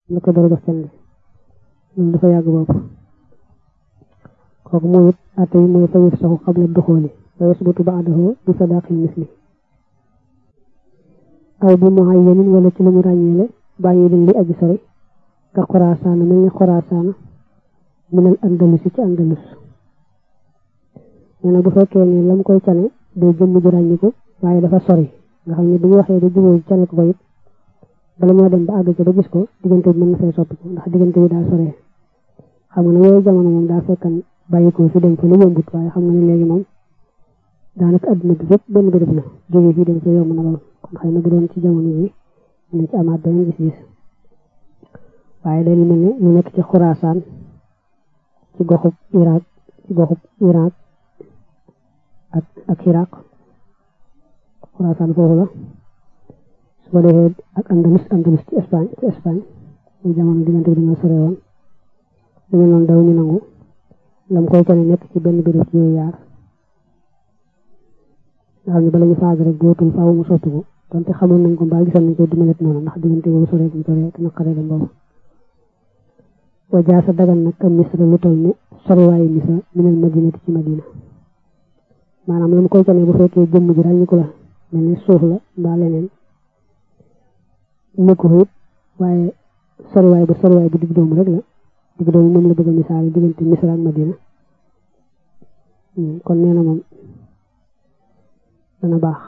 la ko dara jox can gi loolu dafa yàgg bopp kooku moom it atte yi mooy fayif saxu xabla duxooli wa yasbutu baadahu bi sadaqil misli aw bi muayyanin wala ci lu ñu ràññeele bàyyi din li aji sori ka xoraasaana mel ni xoraasaana minal andalus ci andalus nee na bu fekkee ne lam koy cane day jëmm ju ràññiku waaye dafa sori nga xam ne bu ñu waxee da jubóo cane ko ko it bala moo dem ba àgg ca ba gis ko diggante bi mën na fay soppi ko ndax diggante bi daa soree xam nga ne yooyu jamono moom daa fekkan bàyyi ko fi dem fa lu yombut waaye xam nga ne léegi moom daanaka adduna bi fépp benn béréb la jóge fii dem fa yomb na lool kon xëy na bu doon ci jamono bi nañ ci amaat beneen gis-gis waaye day mel ne ñu nekk ci xuraasaan ci goxub Irak ci goxub Irak ak ak Iraq xuraasaan foofu la su ko defee ak andalus andalus ci Espagne ci Espagne muy jamono diggante bi dañoo sore woon lu mel noonu daw ñu nangu lam koy cane nekk ci benn béréb ci yooyu yaar nga xam ne bala ñu faag rek dootul faaw mu sottiku donte xamoon nañ ko mbaa gisoon nañ ko dumalet noonu ndax diggante boobu sore bu sore te naqaree dem boobu wa jaasa dagan nag am misra lu toll ne soriwaayu misra minal madinati ci madina maanaam lam koy cane bu fekkee jëmm ji ràññiku la mel ne suuf la mbaa leneen nekku it waaye soriwaay bu soriwaay bu digg doomu rek la digg doomu moom la bëgg a misaal diggante misra ak madina kon nee na moom dana baax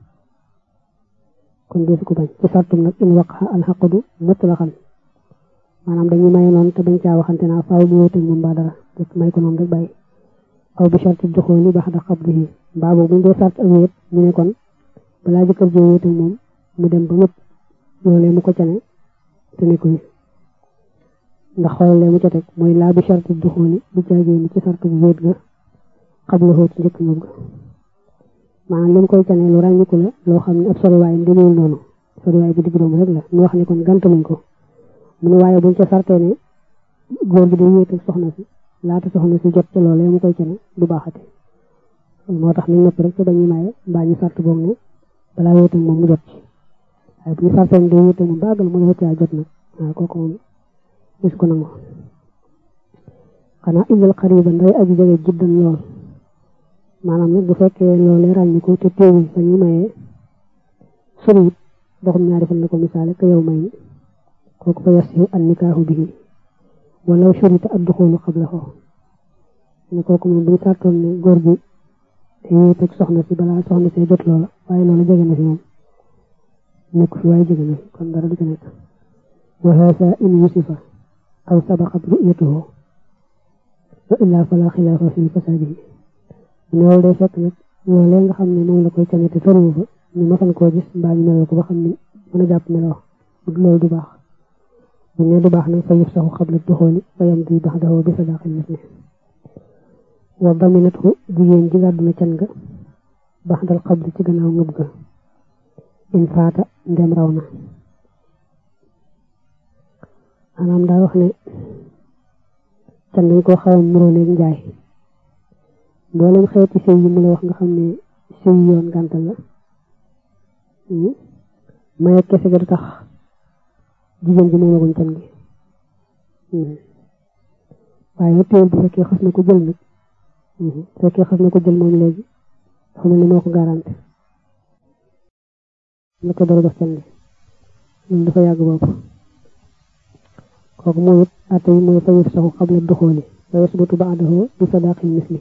kon deesu ko bañ ci sartum nag in waqa alxaqdu mutlaqan maanaam dañuy maye noonu te bañ caa waxante naa faaw mu wéeteeg moom mbaa dara rek may ko noonu rek bàyyi aw bi sharti duxooli baxda qabdihi mbaa boobu buñ dee sart ak wéet ñu ne kon balaa jëkkër joo wéeteeg moom mu dem ba mëpp loolee mu ko cane te ne ko ndax xoolalee mu ca teg mooy laa bi sharti duxooli bu jaagee ni ci sart bu wéet ga xablahoo ci njëkk ñëw ga maanaam li mu koy cane lu ràññiku la loo xam ne ab soriwaayam demeewul noonu soriwaay bu digg doomu rek la ñu wax ne kon gantaluñ ko mu ne waaye buñ ca sartee ne góor gi day wéet ak soxna si laata soxna si jot ca loolee mu koy cane du baaxati moo tax ñu nëpp rek te bañuy maye mbaa ñu sart boog ne balaa wéet ak moom mu jot ci waaye bu ñu sartee ne day wéet ak moom baagal mu ne caa jot nag waaw kooku moom gis ko nangu xanaa indil xariba nday aji jege jiddan lool maanaam nag bu fekkee loolee ràññiku te teewul fa ñuy mayee soriwut doxum ñaari fan la ko misaale ka yow may ni kooku fa yasihu an nikaahu bihi walaw shurita ad-duxulu qablahu ne kooku moom buñ sartoon ne góor gi te wéet ak soxna si balaa soxna see jot loola waaye loola jege na fi moom nekk fi waaye jege na fi kon dara du ci nekk wa haasa in yusifa aw sabaqat ru'yatuhu wa illaa fala xilaafa fi fasaadihi loolu day fekk nag loolee nga xam ne moom la koy cane te soriwu fa ñu masan koo gis mbaa ñu meloo ko ba xam ne mën a jàpp meloo loolu du baax bu ne du baax nag fa yëf saxu xabla duxooli fa yam di bax daxoo bi sadaqil misli wa daminathu jigéen ji gàddu na can ga bax dal xabli ci gannaaw ngëb ga in faata ndem raw na maanaam daa wax ne can dañ koo xaw a muroo léegi njaay mboolem xeeti sëy yi mu la wax nga xam ne sëy yoon gàntal la maye kese ga du tax jigéen ji moomaguñ can gi waaye teewul bu fekkee xas na ko jël nag bu fekkee xas na ko jël moom léegi dafa mel ni moo ko garanti la ko dara jox can gi loolu dafa yàgg bopp kooku moom it atte yi mooy fayif saxu xabla duxooli wa yasbutu baadahu bi sadaqil misli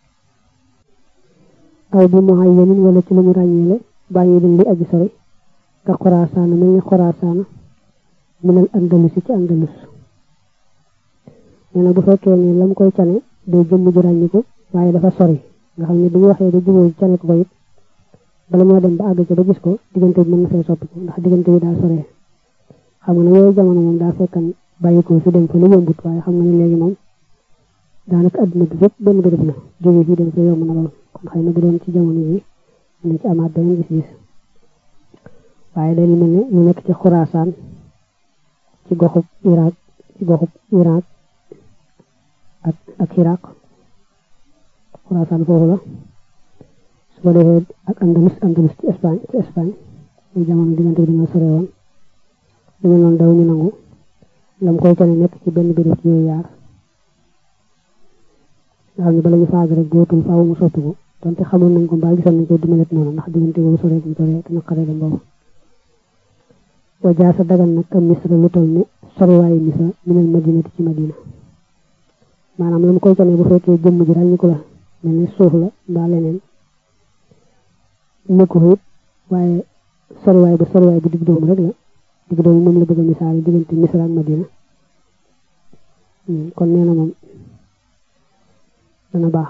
aw bi muayyanin wala ci lu ñu ràññeele bàyyi din li aji sori ka xoraasaana mel ni xoraasaana minal andalus ci andalus nee na bu fekkee ne lam koy cane day jëmm ju ràññiku waaye dafa sori nga xam ne bu ñu waxee da jubóo cane ko ko it bala moo dem ba àgg ca ba gis ko diggante bi mën na fay soppi ko ndax diggante bi daa soree xam nga ne yooyu jamono moom daa fekkan bàyyi ko fi dem fa lu yombut waaye xam nga ne léegi moom daanaka adduna bi fépp benn béréb la jóge fii dem fa yomb na lool kon xëy na bu doon ci jamono bi nañ ci amaat beneen gis-gis waaye day mel ne ñu nekk ci xuraasaan ci goxub Irak ci goxub Irak ak ak Iraq xuraasaan foofu la su ko defee ak andalus andalus ci Espagne ci Espagne muy jamono diggante bi dañoo sore woon lu mel noonu daw ñu nangu lam koy cane nekk ci benn béréb ci yooyu yaar nga xam ne bala ñu faag rek gootul faaw mu sotti ko donte xamoon nañ ko mbaa gisoon nañ ko du melet noonu ndax diggante boobu sore mu sore te naqare dem boobu wa jaasa dagan nag am misra lu toll ne soriwaayu misra minal madinati ci madina maanaam la mu koy cane bu fekkee jëmm ji ràññi ko la mel ne suuf la mbaa leneen nekku fa it waaye soriwaay ba soriwaay bu digg doomu rek la digg doomu moom la bëgg a misaal diggante misra ak madina kon nee na moom dana baax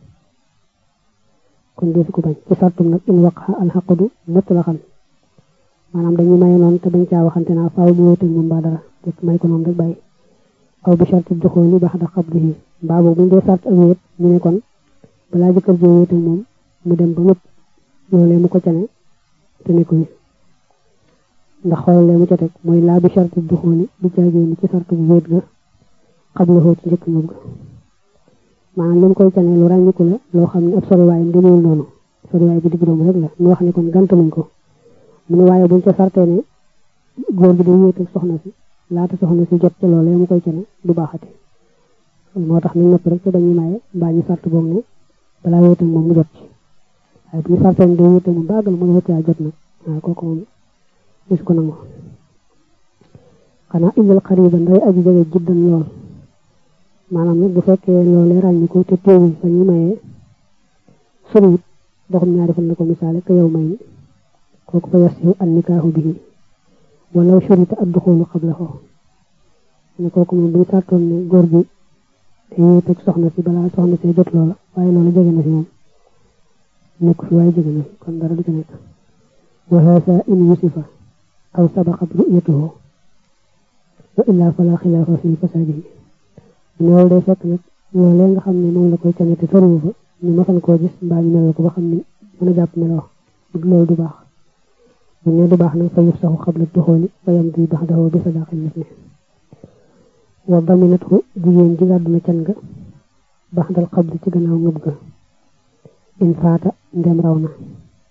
kon deesu ko bañ ci sartum nag in waqa alxaqdu mutlaqan maanaam dañuy maye noonu te bañ caa waxante naa faaw mu wéeteeg moom mbaa dara jëkk may ko noonu rek bàyyi aw bi sharti duxooli baxda qabdihi mbaa boobu buñ dee sart ak wéet ñu ne kon balaa jëkkër joo wéeteeg moom mu dem ba mëpp loolee mu ko cane te ne ko wi ndax xoolalee mu ca teg mooy laa bi sharti duxooli du caagee ni ci sartu bu wéet ga xabla xóot njëkk ñëw ga maanaam li mu koy cane lu ràññiku la loo xam ne ab soriwaayam demeewul noonu soriwaay bu digg doomu rek la ñu wax ne kon gantaluñ ko mu ne waaye buñ ca sartee ne góor gi day wéet ak soxna si laata soxna si jot ca loolee mu koy cane du baaxati moo tax nañ nëpp rek te dañuy maye mbaa ñu sart boog ne balaa wéet ak moom mu jot ci waaye bu ñu sartee ne day wéet ak moom baagal mu ne wéet jot nag waaye kooku moom gis ko nangu xanaa indil xariban day aji jege jiddan lool maanaam nag bu fekkee loolee ràññiku te teewul fa ñu mayee soriwut doxum ñaari fan la ko misaale ka yow may ni kooku fa yasihu an nikaahu bihi walaw shurita ad duxulu qablahu ne kooku moom buñ sartoon ne góor gi te wéet ak soxna si balaa soxna see jot loola waaye loola jege na si moom nekk fi waaye jege na fi kon dara du ci nekk wa haasa in yusifa aw sabaqat ru'yatuhu wa illaa fala xilaafa fi fasaadihi loolu day fekk nag loolee nga xam ne moom la koy cane te soriwu fa ñu masan koo gis mbaa ñu meloo ko ba xam ne mën a jàpp meloo loolu du baax bu ne du baax nag fa yëf saxu xabla duxooli fa yam di bax daxoo bi sadaqi misli wa daminathu jigéen ji gàddu na can ga bax dal xabli ci gannaaw ngëb ga in faata ndem raw na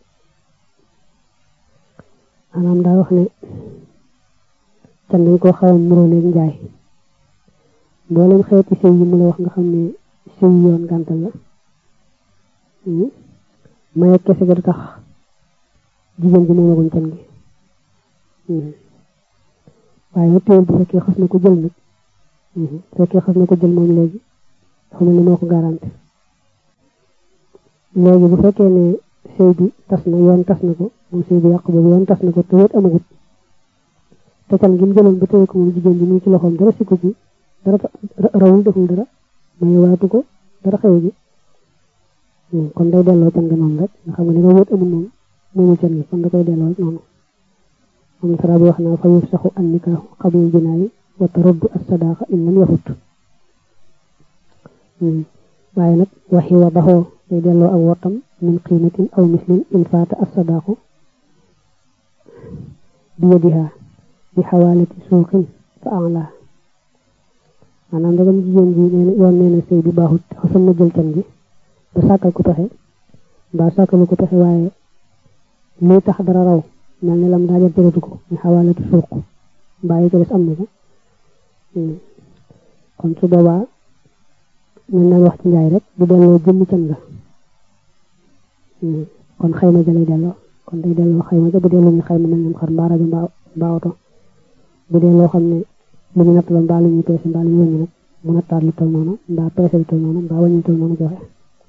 maanaam daa wax ne can dañ koo xaw a muróoleeg njaay mboolem xeeti sëy yi mu la wax nga xam ne sëy yoon gàntal la maye kese ga du tax jigéen ji moomaguñ can gi waaye nag téewul bu fekkee xas na ko jël nag bu fekkee xas na ko jël moom léegi dafa mel ni moo ko garanti léegi bu fekkee ne sëy bi tas na yoon tas na ko moom sëy bi yàq boobu yoon tas na ko te wéet amagut te can gi mu jëloon ba téye ko moom jigéen ji mu ngi ci loxoom dara sikku ci dara rawul deful dara may waatu ko dara xew ji kon day delloo can nga noonu rek nga xam nga ni nga wóot amul moom moomul can gi kon da koy delloo noonu moom sara bi wax naa fa yufsaxu an nikaahu qabla jinaayi wa taraddu as-sadaaqa in lam yafut waaye nag waxi wa baxoo day delloo ak wottam min qiimatin aw mislin in faata as-sadaaqu bi yadiha bi xawaalati suuqin fa alaa maanaam ndegam jigéen ji nee na yoon nee na sëy bi baaxut xasan na jël can gi ba sàkkal ko pexe mbaa sàkkalu ko pexe waaye luy tax dara raw mel ne lam daa jël tëratu ko ñu xawaalatu suuq mbaa yi ko des am na ko kon su boobaa mën naa wax ci njaay rek bu delloo jëmmi can nga kon xayma ja lay delloo kon day delloo xayma ja bu dee lu ñu xayma mel ne xar mbaa rajo mbaa oto bu dee loo xam ne lu ñu natt la mbaa lu ñuy peese mbaa lu ñu wëññi nag mu nattaat lu tol noonu mbaa peese lu tol noonu mbaa wëññi tol noonu joxe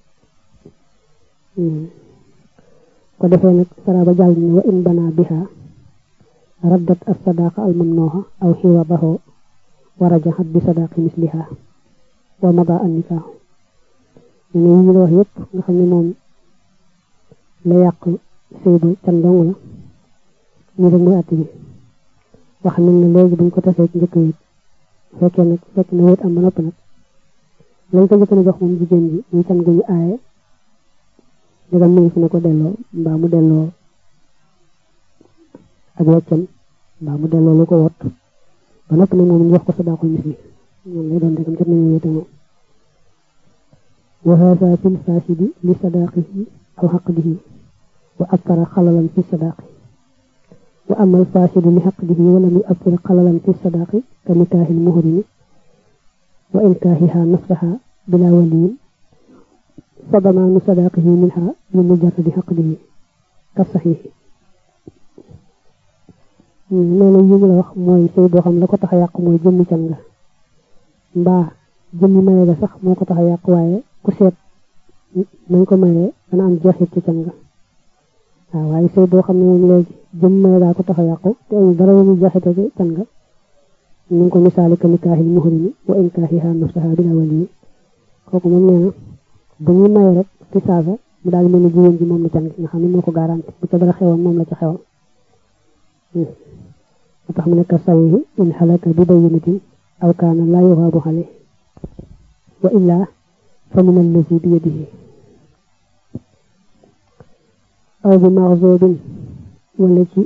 ko defee nag sara ba jàll ni wa in bana biha raddat as sadaqa al mamnuha aw xiwadahu wa rajahat bi sadaqi misliha wa mada an nikaahu ñu ne yi ñu la wax yëpp nga xam ne moom la yàq sëy ba can dong la ñu rek mooy àtt bi wax nañ ne léegi buñ ko tasee ci njëkk wéet fekkee nag fekk na wéet am ba noppi nag lañ ko njëkk na jox moom jigéen ji muy can gu ñu aaye dagam mi ngi fi ne ko delloo mbaa mu delloo ak weccam mbaa mu delloo lu ko wot ba noppi nag moom ñu wax ko sadaqul misli moom lay doon dagam jot nañu wéete moom wa haasa fil faasidi li sadaqihi aw xaqdihi wa akthara xalalan fi sadaqi wa amal fasidu li xaqdihi wala mu afir xalalan fi sadaqi ka nikaaxil muhrimi wa inkaaxiha nafsaha bila waliyin fa damaanu sadaqihi minha li mujarradi xaqdihi ka saxiixi loolu yi la wax mooy sëy boo xam la ko tax a yàq mooy jëmmi can nga mbaa jëmmi maye ga sax moo ko tax a yàq waaye ku seet nañ ko mayee dana am jeexit ci can nga waaw waaye sëy boo xam ne moom léegi jëm maye gaa ko tax a yàqu te amul dara lu muy jeexite ci can nga ñu ngi ko misaali ka nikaaxil muhrimi wa inkaaxiha nafsaha bila waliyi kooku moom nee na bu ñuy maye rek ci saasa mu daal mel ni jigéen ji moom la can gi nga xam ne moo ko garanti bu ca dara xewoon moom la ca xewal moo tax mu nekk saxiixi in xalaka bi bayyinatin aw kaana laa yuxaabu xale wa illaa fa min allazi bi yadihi aw bi maxzoobin wala ci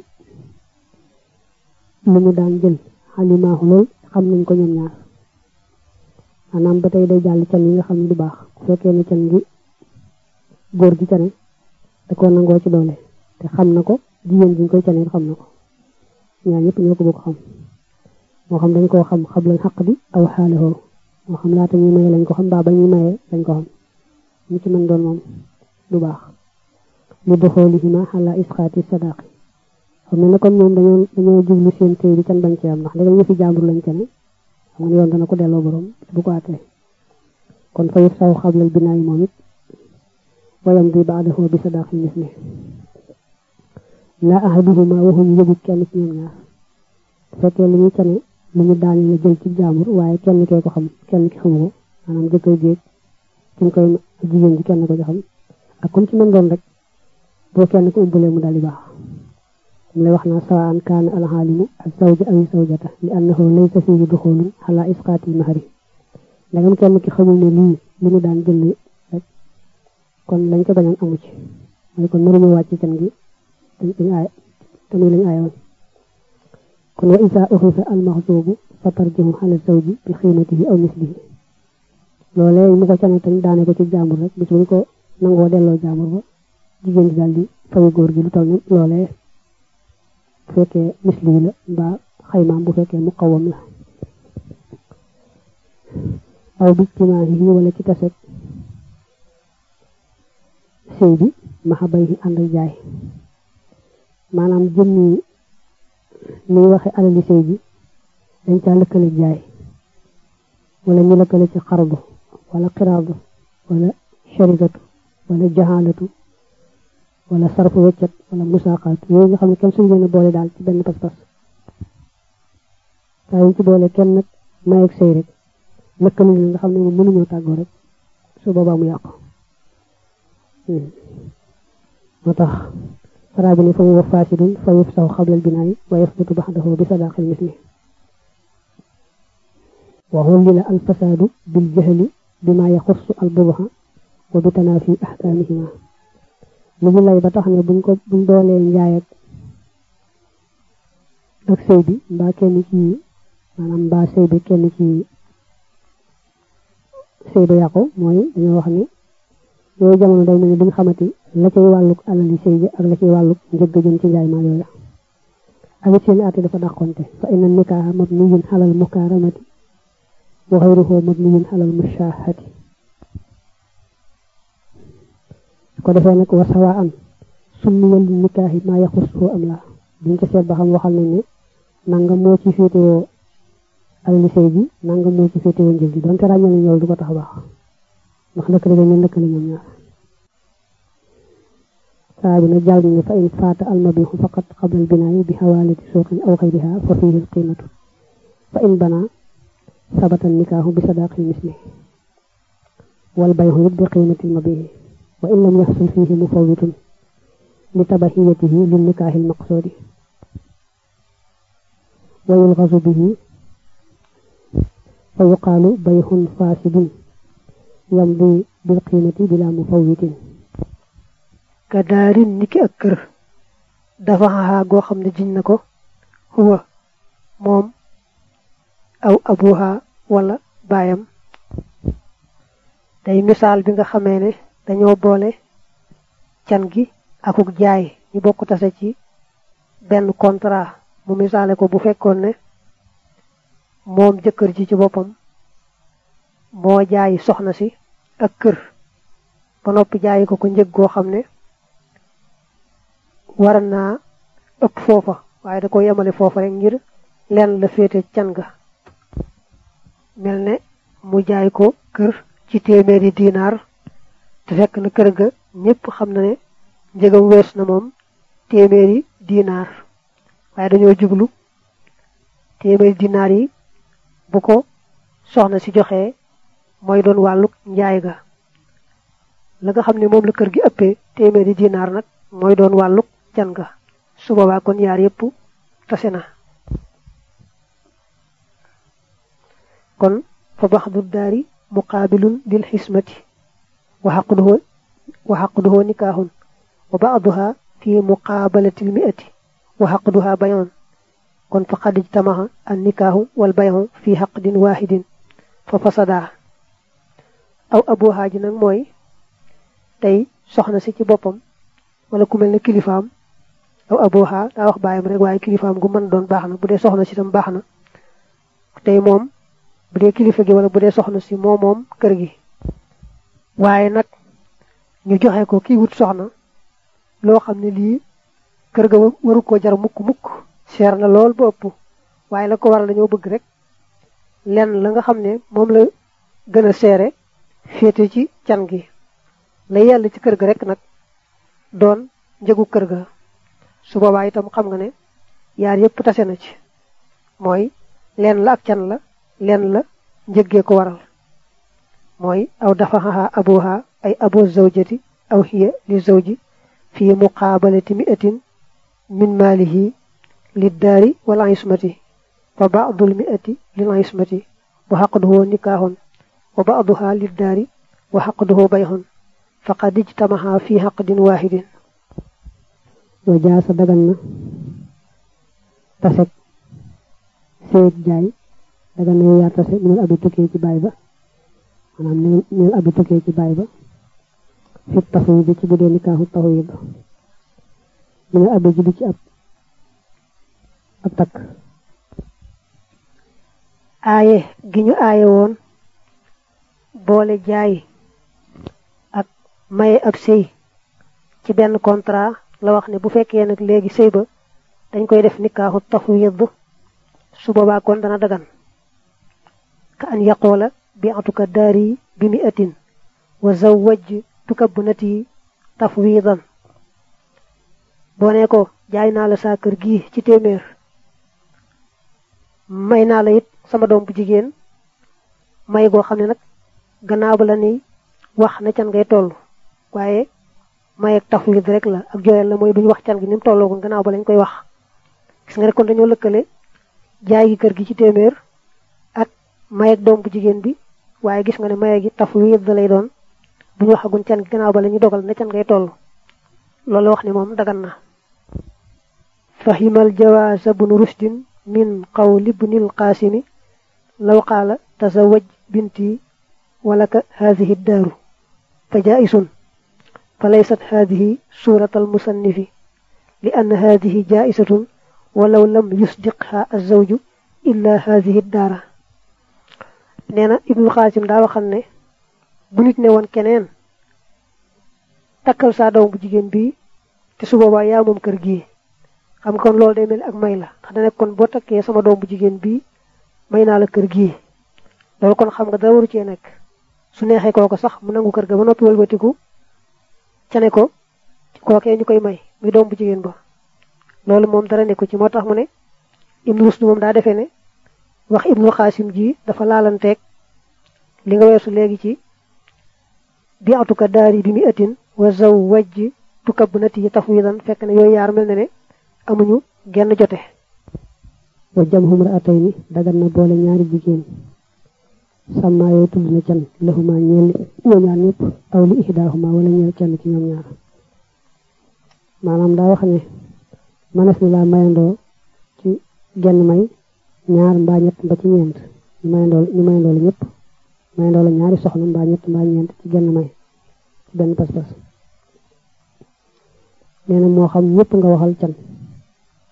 lu ñu daan jël xalimaaxu lool xam nañ ko ñoom ñaar maanaam ba tey day jàll can yi nga xam ne du baax bu fekkee ne can gi góor gi cane da ko nangoo ci doole te xam na ko jigéen gi ñu koy caneel xam na ko ñaar ñëpp ñoo ko bokk xam moo xam dañ koo xam xam lañ xaq bi aw xaalihoo moo xam laata ñuy maye lañ ko xam baa ba ñuy maye lañ ko xam ñu ci mën doon moom du baax li doxoolihima xala isqaati sadaqi xam ne ne kon ñoom dañoo dañoo jublu seen tey bi can bañ ci am ndax léegi ñu fi jàmbur lañ cane xam nga ne yoon dana ko delloo borom bu ko àttee kon fa yëf saw xablal binaa yi moom it wayam bi baadaxoo bi sadaqi misli laa ahaduhuma waxuñu yëgu kenn ci ñoom ñaar bu fekkee lu ñu cane lu ñu daan la jël ci jaambur waaye kenn kee ko xam kenn ki xamu ko maanaam jëkkër jéeg ki koy jigéen ji kenn ko ci xam ak comme ci mën doon rek boo kenn ko umbalee mu daal di baax mu lay wax naa sawaan kaana alxaalimu ak zawja aw zawjata li annahu laysa fihi duxulun xala isqaati mahari ndagam kenn ki xamul ne lii li ñu daan jël rek kon lañ ko bañoon amu ci mooy kon mënuñu wàcc can gi dañ aay te muy lañ aayoon kon wa isa uxisa almaxsuubu fa tarjihu xala zawji bi xiimatihi aw mislihi loolee mu ko cane tañ daane ko ci jàmbur rek bis buñ ko nangoo delloo jàmbur ba jigéen ji daal di fayu góor gi lu toll ni loolee bu fekkee misli la mbaa xaymaam bu fekkee mu xawam la aw bi timaahi wala ci taset sëy bi maxa bay ànd ak jaay maanaam jëmmi ni waxe alali sëy bi dañ caa lëkkale jaay wala ñu lëkkale ci xardu wala xiraadu wala sharikatu wala jahalatu wala sarfu weccat wala musaaqaatu yooyu nga xam ne kenn suñu leen a boole daal ci benn pas-pas saa yu ci boole kenn nag may ak sëy rek lëkkale leen nga xam ne moom mënuñoo tàggoo rek su boobaa mu yàqu moo tax saraa bi ne fa huwa fasidun fa yufsaw xablal binaayi wa yasbutu baxdahu bi sadaqil misli wa xullila al fasaadu bil jahli bima yaxussu al bubaxa wa bi tanaafi ahkaamihima li ñu lay ba tax ne buñ ko buñ doolee njaay ak ak sëy bi mbaa kenn ci maanaam mbaa sëy bi kenn ci sëy ba yàqu mooy dañoo wax ne yooyu jamono day mel ni duñ xamati la cay wàlluk alali sëy bi ak la cay wàlluk njëgg jëm ci njaay maa yooya ak it seen àtte dafa dàqonte fa inna nikaaha mabniyun alal mukaaramati wa xayruhu mabniyun alal mushahati ko defee nag wa sawaan summiya li nikaahi maa yaxussuhu am la duñ ko seet ba xam waxal nañ ne nanga moo ci féetewoo alali sëy bi nanga moo ci féetewoo njëg gi donte ràññal nañ loolu du ko tax a baax ndax lëkkale dañ leen lëkkale ñoom ñaar saa bi nag jàll ne fa in faata almabixu faqat qabla albinaayi bi xawaalati suuqin aw xayriha fa fihi alqiimatu fa in bana sabata nikaahu bi sadaqi misli wal bayxu it bi qiimati almabixi wa in lam yaxsul fihi mufawwitun li tabahiyatihi lil nikaahi almaqsuudi wa yulgasu bihi fa yuqaalu bayxun faasidun yamdi bil qiimati bila mufawwitin ka daarin niki ak kër dafa xaxaa goo xam ne jiñ na ko huwa moom aw abuha wala baayam day misaal bi nga xamee ne dañoo boole can gi akuk jaay ñu bokk tase ci benn contrat mu misaale ko bu fekkoon ne moom jëkkër ji ci boppam moo jaay soxna si ak kër ba noppi jaayi ko ko njëg goo xam ne war naa ëpp foofa waaye da ko yemale foofa rek ngir lenn la féete can ga mel ne mu jaay ko kër ci téeméeri dinaar te fekk na kër ga ñépp xam na ne njëgam wees na moom téeméeri dinaar waaye dañoo jublu téeméeri dinaar yi bu ko soxna si joxee mooy doon wàllu njaay ga la nga xam ne moom la kër gi ëppee téeméeri dinaar nag mooy doon wàllu can ga su boobaa kon yaar yépp tase na kon fa baxdu daari muqaabilun lil xismati wa xaqduhu wa xaqduhu nikaaxun wa baaduha fi muqaabalati lmiati wa xaqduha bayoon kon fa xad ijtamaxa an nikaaxu wal bayoon fi xaqdin waaxidin fa fasadaa aw abuha ji nag mooy tey soxna si ci boppam wala ku mel ne kilifaam aw abuha daa wax baayam rek waaye kilifaam gu mën doon baax na bu dee soxna si tam baax na tey moom bu dee kilifa gi wala bu dee soxna si moo moom kër gi waaye nag ñu joxe ko kii wut soxna loo xam ne lii kër ga waru koo jar mukk mukk seer na lool ba ëpp waaye la ko waral dañoo bëgg rek lenn la nga xam ne moom la gën a seere féete ci can gi la yell ci kër ga rek nag doon njëgu kër ga su boobaa itam xam nga ne yaar yépp tase na ci mooy lenn la ak can la lenn la njëggee ko waral mooy aw dafa xaxa abuha ay abo zawjati aw hiya li zawji fi muqaabalati mi'atin min maalihi liddaari wal ismati wa ba'dul mi'ati lil ismati wa xaqduhu nikaaxun wa ba'duha liddaari wa xaqduhu bayxun faqad ijtamaha fi xaqdin waaxidin wa jaasa dagan na tasek seet jaay dagan na yaar tase minal abi tukkee ci baay ba maanaam minal abi tukkee ci baay ba fit taxaw bi ci bu dee nikaaxu taxaw ba minal abi ji bi ci ab ab takk aaye gi ñu aaye woon boole jaay ak maye ab sëy ci benn contrat la wax ne bu fekkee nag léegi sëy ba dañ koy def nikaaxu tafwid su boobaa kon dana dagan ka an yaqoola bi atuka daari bi mi atin wa zawwaj tuka bunati tafwidan boo ne ko jaay naa la saa kër gi ci téeméer may naa la it sama doom bu jigéen may goo xam ne nag gannaaw ba la ni wax na can ngay toll waaye may ak tafwid rek la ak jooyal la mooy duñu wax can gi ni mu tolloogun gannaaw ba lañ koy wax gis nga rek kon dañoo lëkkale jaay gi kër gi ci téeméer ak may ak doom bu jigéen bi waaye gis nga ne maye gi tafwid lay doon bu ñu waxagun can gi gannaaw ba la ñu dogal na can ngay toll loolu wax ni moom dagan na fahimal jawaasa bnu rushdin min qawli ibnil qaasimi law qaala tazawaj binti walaka haadihi daaru fa jaa'isun fa laysat haadihi suurata almusannifi li anna haadihi jaa'isatun walaw lam yusdiqha azawju illa haadihi daara nee na ibnul qaasim daa waxal ne bu nit ne woon keneen takkal saa doom bu jigéen bi te su boobaa yaa moom kër gi xam nga kon loolu day mel ak may la ndax da nekk kon boo takkee sama doom bu jigéen bii may naa la kër gii loolu kon xam nga dara waru cee nekk su neexee kooko sax mu nangu kër ga ba noppi wëlbatiku ca ne ko kookee ñu koy may muy doom bu jigéen ba loolu moom dara nekku ci moo tax mu ne ibnu rusdu moom daa defee ne wax ibnu xaasim ji dafa laalanteeg li nga weesu léegi ci bi atuka daari bi mi atin wa zaw wajj tukab nati yi tafwidan fekk ne yooyu yaar mel ne ne amuñu genn jote wa jam xumra atay ni dagan na boole ñaari jigéen sàmmaa yooyu tudd na can laxuma ñeel ñoom ñaar ñëpp aw li ihdaahuma wala ñeel kenn ci ñoom ñaar maanaam daa wax ne manes ni laa mayandoo ci genn may ñaar mbaa ñett mba ci ñeent ñu mayandoo ñu mayandoo la ñëpp mayandoo la ñaari soxna mbaa ñett mbaa ñeent ci genn may ci benn pas-pas nee na moo xam ñëpp nga waxal can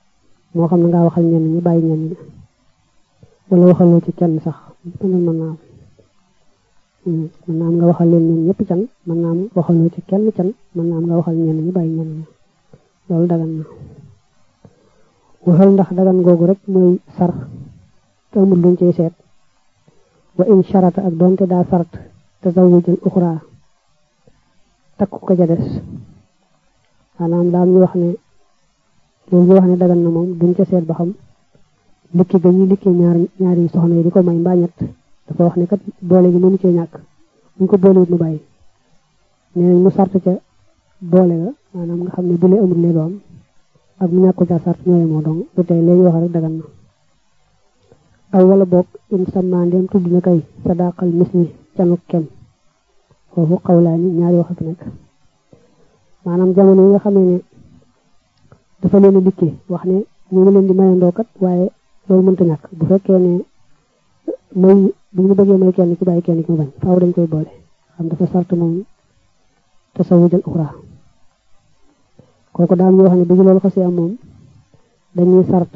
moo xam ne ngaa waxal ñenn ñi bàyyi ñenn ñi wala waxaloo ci kenn sax mën naa am mën naa am nga waxal leen ñoom ñëpp can mën naa am waxaloo ci kenn can mën naa am nga waxal ñenn ñi bàyyi ñenn ñi loolu dagan na waxal ndax dagan googu rek mooy sar te amul luñ cey seet wa in sharata ak doonte daa sart tazawujal uxra takku ko ca des maanaam daal ñu wax ne loolu ñu wax ne dagan na moom duñ ca seet ba xam likki ga ñuy likki ñaar ñaari soxna yi di ko may mbaa ñett dafa wax ne kat boole gi mënu cee ñàkk buñ ko boolewut mu bàyyi nee nañ mu sart ca boole ga maanaam nga xam ne bu lee amul lee doom ak mu ñàkk ko ca sart ñooy moo dong lu tey léegi wax rek dagan na aw wala boog in sama ndem tudd na kay sadaqal misli canuk kem foofu xawlaani ñaari wax fi nekk maanaam jamono yi nga xamee ne dafa leen a dikkee wax ne ñu ngi leen di mayandoo kat waaye loolu mënta ñàkk bu fekkee ne may bu ñu bëggee may kenn ki bàyyi kenn ki mu bañ faaw dañ koy boole xam dafa sart moom tasawujal uxra kooku daal ñu wax ne bu ñu loolu xasee am moom dañuy sart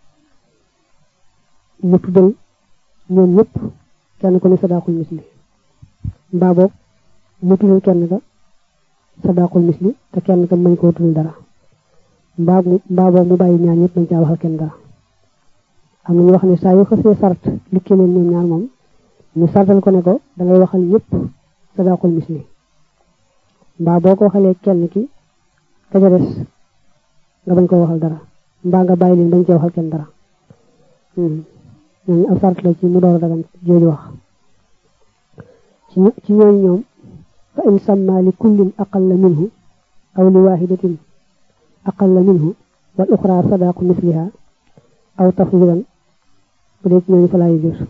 mu tuddal ñoom ñëpp kenn ku ne sadaqul misli mbaa boog mu tuddal kenn ka sadaqul misli te kenn ka mañ koo tuddal dara mbaa mbaa boog mu bàyyi ñaar ñëpp bañ caa waxal kenn dara am na ñu wax ne saa yu xasee sart likki leen ñoom ñaar moom ñu sartal ko ne ko da ngay waxal ñëpp sadaqul misli mbaa boo ko waxalee kenn ki ka ca des nga bañ ko waxal dara mbaa nga bàyyi leen bañ cee waxal kenn dara ñooñu ab sart la ci mu door a dagan jooju wax ci ci ñooñu ñoom fa in samma li kullin aqalla minhu aw li wahidatin aqalla minhu wal uxra sadaqu misliha aw tafwidan bu dee ci ñooñu fa laay jur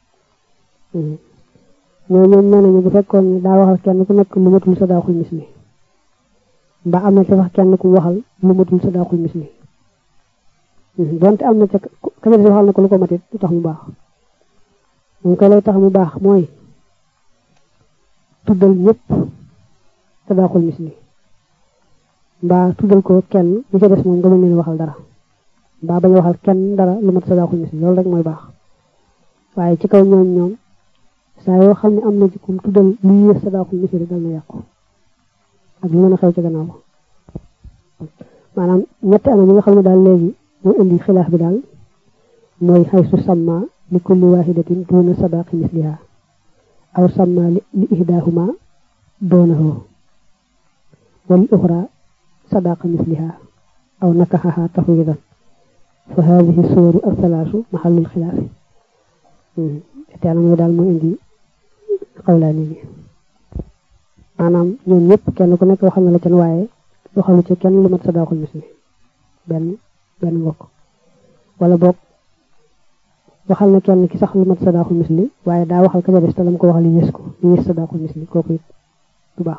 ñoo ñoom nee nañu bu fekkoon ne daa waxal kenn ku nekk lu matul sadaqul misli mbaa am na ca sax kenn ku waxal lu matul sadaqul misli donte am na ca ka ca des waxal na ko lu ko matit du tax mu baax moom koy lay tax mu baax mooy tuddal ñëpp sadaqul misli mbaa tuddal ko kenn ñu ca des moom nga mën leen waxal dara mbaa bañ a waxal kenn dara lu mat sadaqul misli loolu rek mooy baax waaye ci kaw ñoom ñoom saa yoo xam ne am na ci kum tuddal lu yées sadaqul misli rek dal na yàqu ak lu mën a xew ci gannaaw maanaam ñetti anam yi nga xam ne daal léegi mooy indi xilaaf bi daal mooy xaysu samma li kulli wahidatin duna sadaqi misliha aw samma li ihdahuma doonahu wal uxra sadaqa misliha aw nakaxaha tafwidan fa hadihi suwaru alsalaasu maxallul xilaafi ñetti anam yi daal mooy indi xawlaani bi maanaam ñoom ñëpp kenn ku nekk waxal na la can waaye waxalu ci kenn lu mat sadaqul misli benn benn mbokk wala boog waxal na kenn ki sax lu mat sadaqul misli waaye daa waxal ka ca des te lam ko waxal yées ko yées sadaqul misli kooku it du baax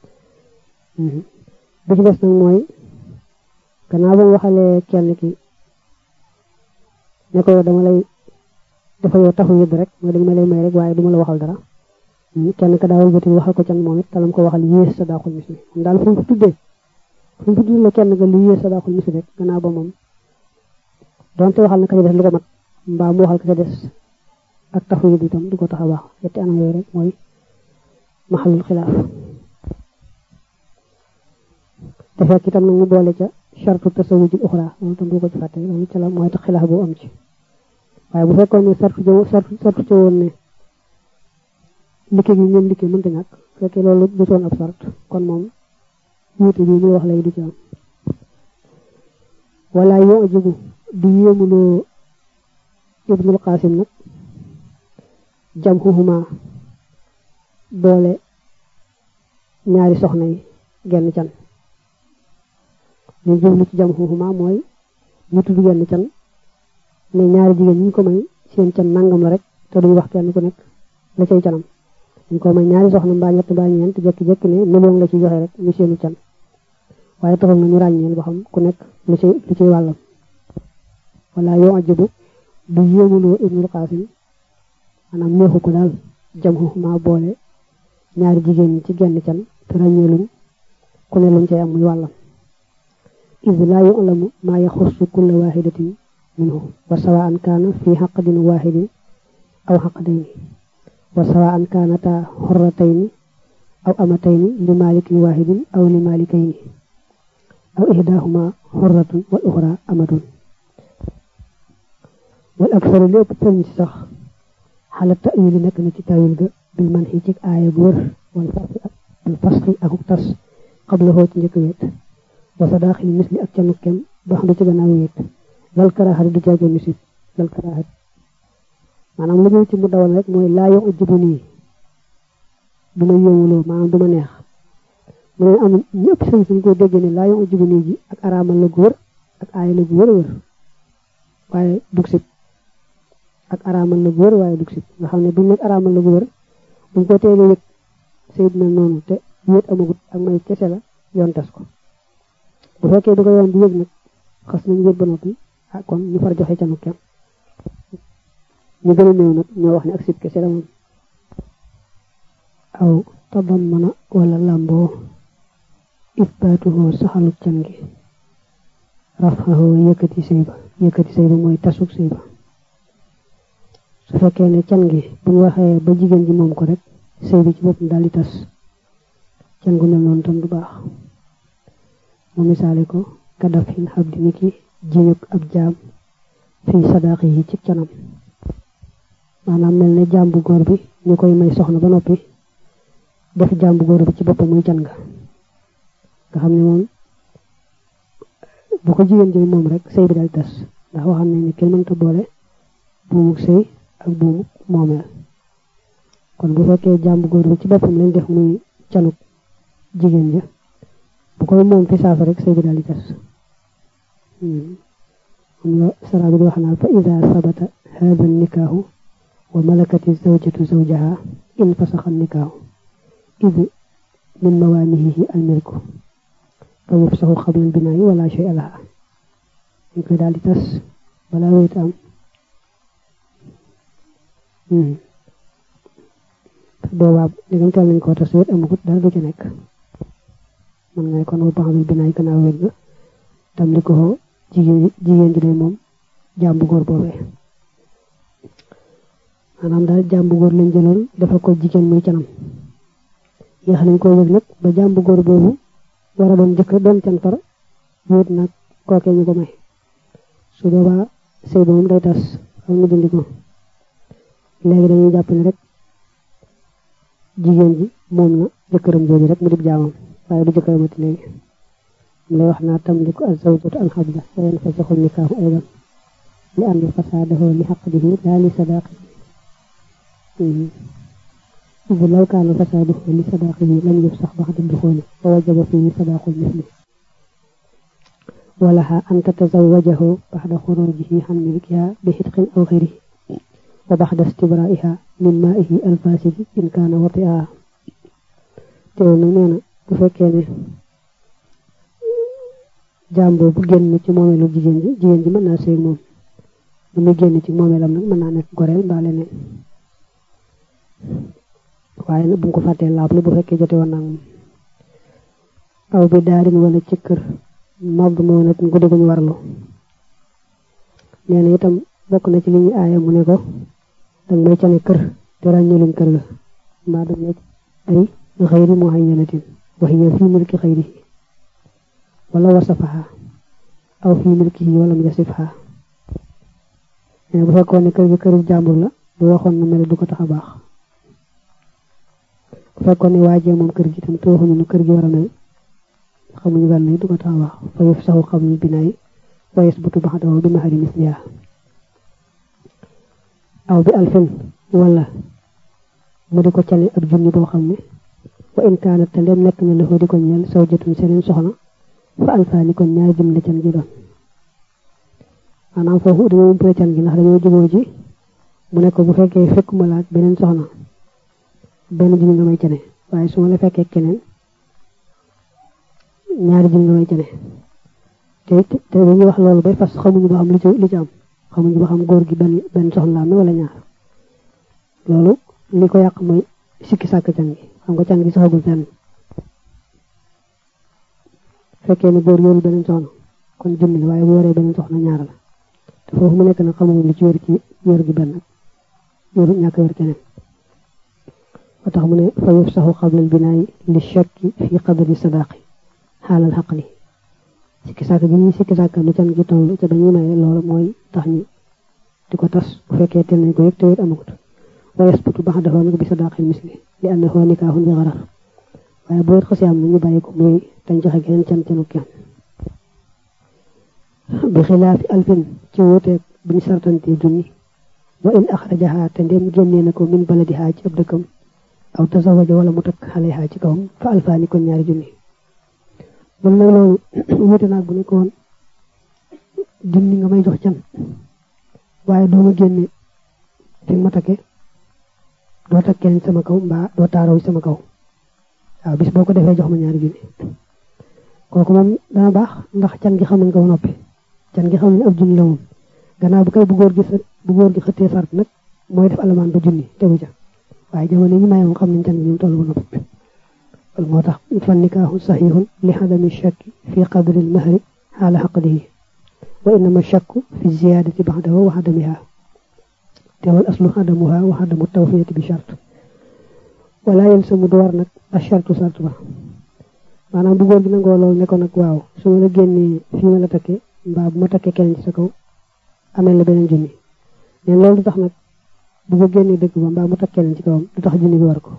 bi ci des nag mooy gannaaw ba mu waxalee kenn ki ne ko dama lay dafa yow taxu yëdd rek mooy dañ ma lay may rek waaye duma la waxal dara kenn ka daawal bëti waxal ko can moom it talam ko waxal yées sadaqul misli moom daal fu mu tuddee fu mu tuddee la kenn nga lu yées sadaqul misli rek gannaaw ba moom donte waxal na ka ca des lu ko mat mbaa mu waxal ka ca des ak taxu yëdd itam du ko tax a baax yetti anam yooyu rek mooy maxalul xilaaf te fekk itam nag mu boole ca chartu tasawujul uxra loolu tam du ko ci fàtte loolu ca la mooy tax xilaaf boo am ci waaye bu fekkoon ne sartu jëw sartu sartu ca woon ne liggéey gi ñoom liggéey mënta ñàkk fekkee loolu du soon ab sart kon moom wuute bi muy wax lay du ci am wala yoo jigu di yéemuloo ibnul qasim nag jam xuxuma boole ñaari soxna yi genn can li jublu ci jam xuxuma mooy ñu tudd genn can ne ñaari jigéen ñi ko may seen can nangam la rek te duñu wax kenn ku nekk la cay canam ñu ko may ñaari soxna mbaa ñett mbaa ñeent jekki-jekki ne million la ci joxe rek ñu seenu can waaye taxul na ñu ràññeel ba xam ku nekk lu ci lu ciy wàllam wala yoo ajabu du yéemuloo ibnul qasim maanaam neexu ko daal jam xuxuma boole ñaari jigéen ñi ci genn can te ràññeeluñ ku ne luñ cay am muy wàllam id laa yu'lamu maa yaxussu kulla waaxidatin minhu wa sawaan kaana fi xaqdin waaxidin aw xaqdayni wa sawaan kaanataa xorratayni aw amatayni li maalikin waaxidin aw li maalikayni aw ihdaahuma xorratun wal uxra amatun wal aksaru lépp sëriñ si sax xala ta'wil nekk na ci tawil ga bil man xi ci aaya bu wër wal fasxi ak wal fasxi akuk tas xabla xoo ci njëkk wéet wa sadaaxil misli ak canu kem dox du ci gannaaw wéet lal karaaxati du jaage misib lal karaaxati maanaam lu ñëw ci mu dawal rek mooy laa yo ujjibu nii du ma yéewuloo maanaam du ma neex mu ne am ñëpp sëñ suñ ko dégg ne laa yo ujjibu nii ji ak araamal la gu wër ak aaya la gu wër wër waaye dug sib ak araamal la gu wër waaye dug sib nga xam ne buñ nekk araamal la gu wër buñ ko teelee yëg sayid mel noonu te wéet amagut ak may kese la yoon tas ko bu fekkee du ko yoon di yëg nag xas nañ wéet ba noppi ah kon ñu far joxe canu kem ñu gën a néew nag ñoo wax ne ak sib kese la moom aw tabam mën a wala làmboo isbaatuhoo saxalu can gi rafaxoo yëkkati sëy ba yëkkati sëy ba mooy tasuk sëy ba su fekkee ne can gi buñ waxee ba jigéen ji moom ko rek sëy bi ci boppam daal di tas can gu mel noonu tam du baax mu misaale ko kadaf xin xab di niki jiñuk ab jaam fii sadaax yi ci canam maanaam mel ne jaam bu góor bi ñu koy may soxna ba noppi def jaam bu góor bi ci boppam muy can nga nga xam ne moom bu ko jigéen ji moom rek sëy bi daal tas ndax waxam ne ni kenn mënta boole buumuk sëy ak buumuk moomeel kon bu fekkee jaam bu góor bi ci boppam lañ def muy canuk jigéen ja bu koy moom fi saasa rek sëy bi daal di tas am la sara bi di wax naa fa ida sabata hada nikaahu wa malakati zawjatu zawjaha in fasaxa nikaahu id min mawaanihihi almilku fa yufsaxu qabla albinaayi wala shay laha dañ koy daal di tas balaa wéet am boobaa dégam teel nañ koo tas wéet amagut dara du ci nekk man ngay kon wa baxamil binaay gannaaw wéet ga tam li ko jigéen jigéen ji de moom jàmbu góor boobee maanaam daal jàmbu góor lañ jëloon dafa ko jigéen muy canam yéex nañ koo wéeg nag ba jàmbu góor boobu war a doon jëkkër doon can far wéet nag kookee ñu ko may su boobaa sëy ba moom day tas xam ñu dindi ko léegi dañuy jàpp ne rek jigéen ji moom na jëkkëram jooju rek mu dib jaamam waaye du jëkkëramati léegi mu lay wax naa tamliku az-zawjatu al-habla wa yanfasaxu nikaahu aydan li anna fasaadahu li xaqdihi laa li sadaaqihi إذ لو كان فساده لصداقه لم يفسخ بعد الدخول فوجب فيه صداق المثل ولها أن تتزوجه بعد خروجه عن ملكها بحدق أو غيره وبعد استبرائها من مائه الفاسد إن كان وطئها teewul nag nee na bu fekkee ne jaam boobu génn ci moomeelu jigéen ji jigéen ji mën naa sëy moom bu muy génn ci moomeelam nag mën naa nekk goreel mbaa leneen waaye nag bu mu ko fàttee laablu bu fekkee jote woon naa moom aw bi daarin wala ci kër mab moo nag guddi guñu warlu nee na itam bokk na ci li ñuy aaya mu ne ko danga may cane kër te ràññeluñ kër ga mbaa danga may ay xayri muhayyanatin wa hiya fi milki xayrihi wala wasafaha aw fi milkihi wala mu yasifha bu fekkoon ne kër gi këru jàmbur la bu waxoon na mel du ko tax a baax bu fekkoon ne waajee moom kër gi tam te waxuñu nu kër gi war a mel xamuñu gan ni du ko tax a baax fa yëf saxu xamuñu binaay wa yasbutu baxdahu bi mahari misliha aw bi alfin wala mu di ko cale ak junni boo xam ne wa in kaanat te ndem nekk na la di ko ñeel sawjatun seneen soxna fa alfaani kon ñaari jumle can gi doon maanaam foofu dañoo umpale can gi ndax dañoo juboo ji mu ne ko bu fekkee fekkuma laak beneen soxna benn junni nga may cane waaye su ma la fekkee keneen ñaari junni nga may cane te te dañuy wax loolu bay fas xamuñu ba xam lu ci lu ci am xamuñu ba xam góor gi benn benn soxna la am wala ñaar loolu li ko yàq mooy sikki sàkk can gi xam nga can gi saxagul fenn fekkee ne góor yorul beneen soxna kon junni la waaye bu waree beneen soxna ñaar la te foofu mu nekk nag xamuñu li ci wér ci wér gi benn wéru ñàkk wér keneen ba tax mu ne fa yufsaxu qabla albinaayi li shakki fi qadri sadaqi xaalal xaqli sikki sàkk gi ñuy sikki sàkk nu can gi toll ca ba ñuy maye loolu mooy tax ñu di ko tas bu fekkee teel nañ ko yëg te wér amagut wa yasbutu bax dafa nag bi sadaqil misli li annahu nikaahun bi xarar waaye bu wér xasee am na ñu bàyyi ko muy dañ joxe geneen can canu kenn bi xilaafi alfin ci wuuteeg bu ñu sartantee junni wa in axrajaha te ndem génnee na ko min baladiha ci ab dëkkam aw tazawaja wala mu takk xaleha ci kawam fa alfaani kon ñaari junni man nag loolu wuute naag bu nekkoon junni nga may jox can waaye doo ma génne fi ma takke doo takk kenn sama kaw mbaa doo taaraw sama kaw waaw bis boo ko defee jox ma ñaari junni kooku moom dana baax ndax can gi xam nañ ko ba noppi can gi xam nañ ab junni la moom gannaaw bu koy bu góor gi bu góor gi xëttee sart nag mooy def alamaan ba junni tegu ca waaye jamono yi ñu maye moom xam nañ can gi ñu toll ba noppi loolu moo tax fa nikaahu saxiixun li xadami shakki fi qadri lmahri xaala xaqdihi wa innama shakku fi ziyaadati baxdahu wa xadamiha te wal aslu xadamuha wa xadamu tawfiyati bi charte wala yalsamu du war nag a chartu sart ba maanaam bu góor gi nangoo loolu ne ko nag waaw su ma la génnee fii ma la takkee mbaa bu ma takkee keneen ci sa kaw amee la beneen junni mais loolu du tax nag bu ko génnee dëgg ba mbaa mu takk keneen ci kawam du tax junni bi war ko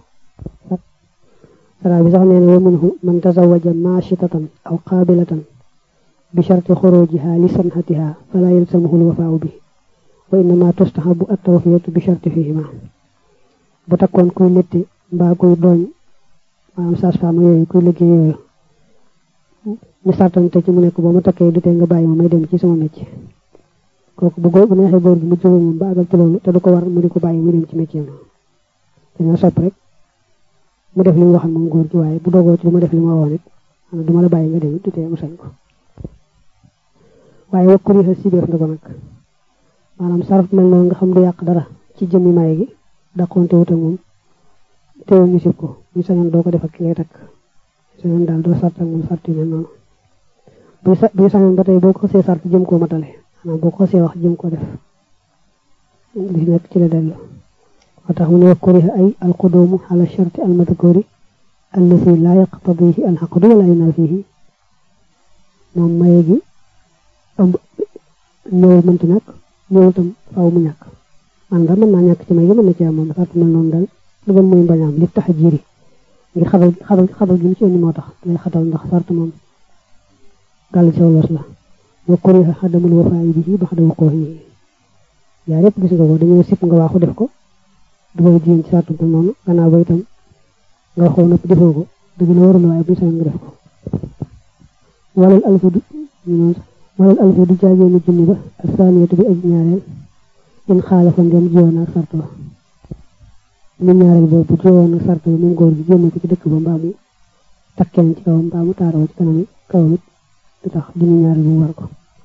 sara bi sax nee na wa minhu man tazawaja maachitatan aw qaabilatan bi charti xurujiha li sanhatiha fala yalsamuhu lwafaau bi wa innama tustahabu attawfiyatu bi charti fihima bu takkoon kuy létti mbaa kuy dooñ maanaam sage-femme yooyu kuy liggéey yooyu ñu sartante ci mu nekk boo ma takkee du tee nga bàyyi ma may dem ci sama métier kooku bu góor bu neexee góor gi mu jóge moom ba àggal ci loolu te du ko war mu di ko bàyyi mu dem ci métier ma dañoo sopp rek mu def li mu waxal moom góor gi waaye bu dogoo ci du ma def li ma woon it du ma la bàyyi nga dem du tee mu sañ ko waaye wakkuri xa sibeef na ko nag maanaam saraf mel noonu nga xam du yàq dara ci jëmmi maye gi dàqoonte wut ak moom teewul ñu sib ko ñu sañoon doo ko def ak ki ngay takk sañoon daal doo sart ak moom sart yu mel noonu bu bu sañoon ba tey boo ko xasee sart jëm koo matale maanaam boo ko xasee wax jëm koo def li nekk ci la dellu moo tax mu ne wakkuri ay alqudumu ala sharti almadkuri allati laa yaqtadihi alxaqdu wala yunafihi moom maye gi ëmb ñëwul mënti ñàkk ñëwul tam faaw mu ñàkk man daal mën naa ñàkk ci may gi mën na ci am moom sart mel noonu daal lu gën mooy mbañaam li tax a jiiri ngir xatal xatal xatal gi mu ci indi moo tax lay xatal ndax sart moom gàll ci los la wa kuriha xadamul wafaayi bihi baxda wuquuhi yaa yëpp gis nga ko dañoo sip nga waaxu def ko dugal jigéen ci sartu noonu gannaaw ba itam nga waxoo nëpp defoo ko dëgg la warul waaye bu sañ nga def ko walal alfu du walal alfu du jaagee ni junni ba ak saaniyatu bi aj ñaareel in xaalafa ngeen jiwoon ak sart ba mu ñaareel boobu bu jiwoon ak sart ba moom góor gi génne ko ci dëkk ba mbaa mu takk keneen ci kawam mbaa mu taaroo ci kanam kawam it du tax junni ñaareel bu war ko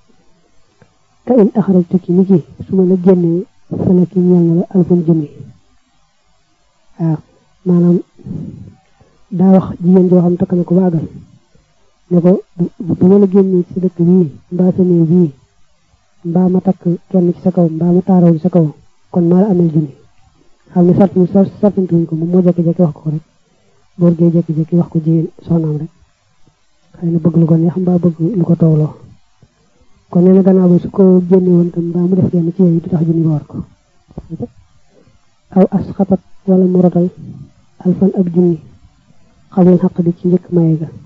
ka in axrajtu ki ni ki su ma la génnee fala ki ñeel na la alfun junni waaw maanaam daa wax jigéen joo xam takk na ko baagal ne ko bu ma la génnee ci dëkk bii mbaa sa néeg bii mbaa ma takk kenn ci sa kaw mbaa ma taaraw ci sa kaw kon maa la amel junni xam ne sart mu sartantuñ ko moom moo jékki-jékki wax ko rek góor gee jékki-jékki wax ko jigéen soxnaam rek xëy na bëgg lu ko neex mbaa bëgg lu ko toowloo kon nee na gannaaw ba su ko génne woon tam mbaa mu def kenn ci yooyu du tax junni ba war ko aw as xatat wala mu rotal alfan ab junni xamul xaq di ci njëkk maye ga